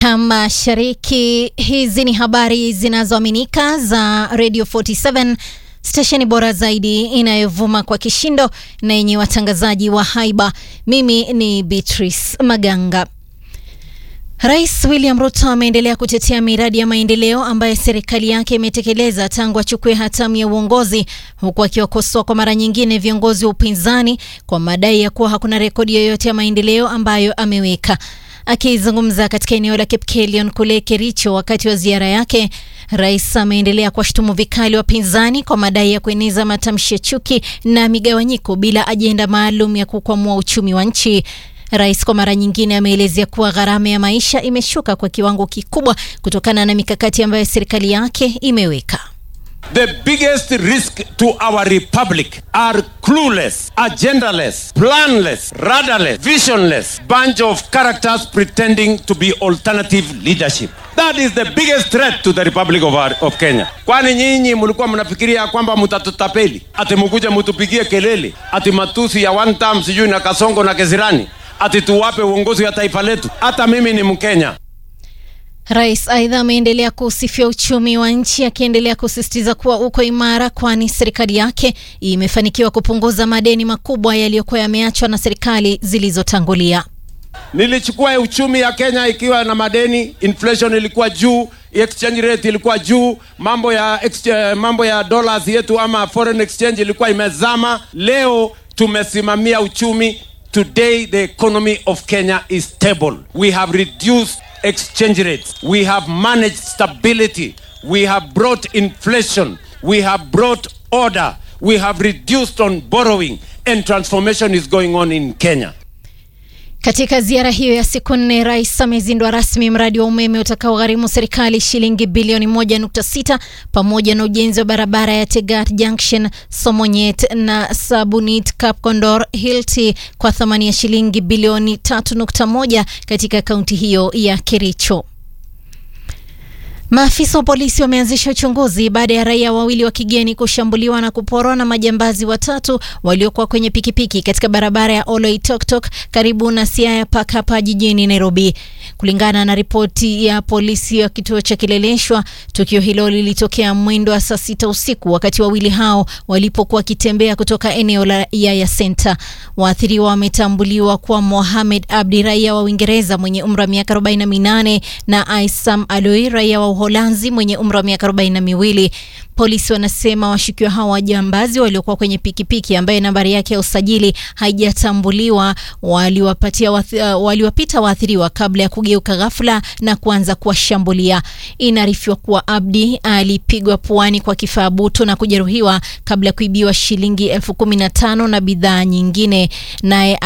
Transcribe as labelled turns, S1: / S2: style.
S1: Mashariki. Hizi ni habari zinazoaminika za Radio 47 stesheni bora zaidi inayovuma kwa kishindo na yenye watangazaji wa haiba. Mimi ni Beatrice Maganga. Rais William Ruto ameendelea kutetea miradi ya maendeleo ambayo serikali yake imetekeleza tangu achukue hatamu ya uongozi, huku akiwakosoa kwa mara nyingine viongozi wa upinzani kwa madai ya kuwa hakuna rekodi yoyote ya maendeleo ambayo ameweka. Akizungumza katika eneo la Kipkelion kule Kericho wakati wa ziara yake, rais ameendelea kuwashutumu vikali wapinzani kwa madai ya kueneza matamshi ya chuki na migawanyiko bila ajenda maalum ya kukwamua uchumi wa nchi. Rais kwa mara nyingine ameelezea kuwa gharama ya maisha imeshuka kwa kiwango kikubwa kutokana na mikakati ambayo serikali yake imeweka.
S2: The biggest risk to our republic are clueless, agendaless, planless, radarless, visionless bunch of characters pretending to be alternative leadership. That is the biggest threat to the Republic of, our, of Kenya. Kwani nyinyi mlikuwa mnafikiria kwamba mtatutapeli, ati mkuje mtupigie kelele, ati matusi ya one term sijui na Kasongo na Kesirani, ati tuwape uongozi wa taifa letu? Hata mimi ni Mkenya.
S1: Rais aidha ameendelea kusifia uchumi wa nchi akiendelea kusisitiza kuwa uko imara, kwani serikali yake imefanikiwa kupunguza madeni makubwa yaliyokuwa yameachwa na serikali zilizotangulia.
S2: Nilichukua uchumi ya Kenya ikiwa na madeni, inflation ilikuwa juu, exchange rate ilikuwa juu, mambo ya exchange, mambo ya dollars yetu ama foreign exchange ilikuwa imezama. Leo tumesimamia uchumi. Today the economy of Kenya is stable. We have reduced exchange rates. We have managed stability. We have brought inflation. We have brought order. We have reduced on borrowing and transformation is going on in Kenya.
S1: Katika ziara hiyo ya siku nne, rais amezindua rasmi mradi wa umeme utakaogharimu serikali shilingi bilioni 1.6 pamoja na ujenzi wa barabara ya Tegat Junction, Somonyet na Sabunit Kapkondor Hilti kwa thamani ya shilingi bilioni 3.1 katika kaunti hiyo ya Kericho. Maafisa wa polisi wameanzisha uchunguzi baada ya raia wawili wa kigeni kushambuliwa na kuporwa na majambazi watatu waliokuwa kwenye pikipiki katika barabara ya Oloitoktok karibu na Siaya Park hapa jijini Nairobi. Kulingana na ripoti ya polisi wa kituo cha Kileleshwa, tukio hilo lilitokea mwendo wa saa sita usiku wakati wawili hao walipokuwa wakitembea kutoka eneo la Yaya Center. Waathiriwa wametambuliwa kuwa Mohamed Abdi, raia wa Uingereza mwenye umri wa miaka 48 na Aisam Aloi, raia wa Uholanzi mwenye umri wa miaka arobaini na miwili. Polisi wanasema washukiwa hao wajambazi waliokuwa kwenye pikipiki ambaye nambari yake ya usajili haijatambuliwa waliwapatia wath, uh, waliwapita waathiriwa kabla ya kugeuka ghafla na kuanza kuwashambulia. Inaarifiwa kuwa Abdi alipigwa puani kwa kifaa butu na kujeruhiwa kabla ya kuibiwa shilingi elfu kumi na tano na bidhaa nyingine naye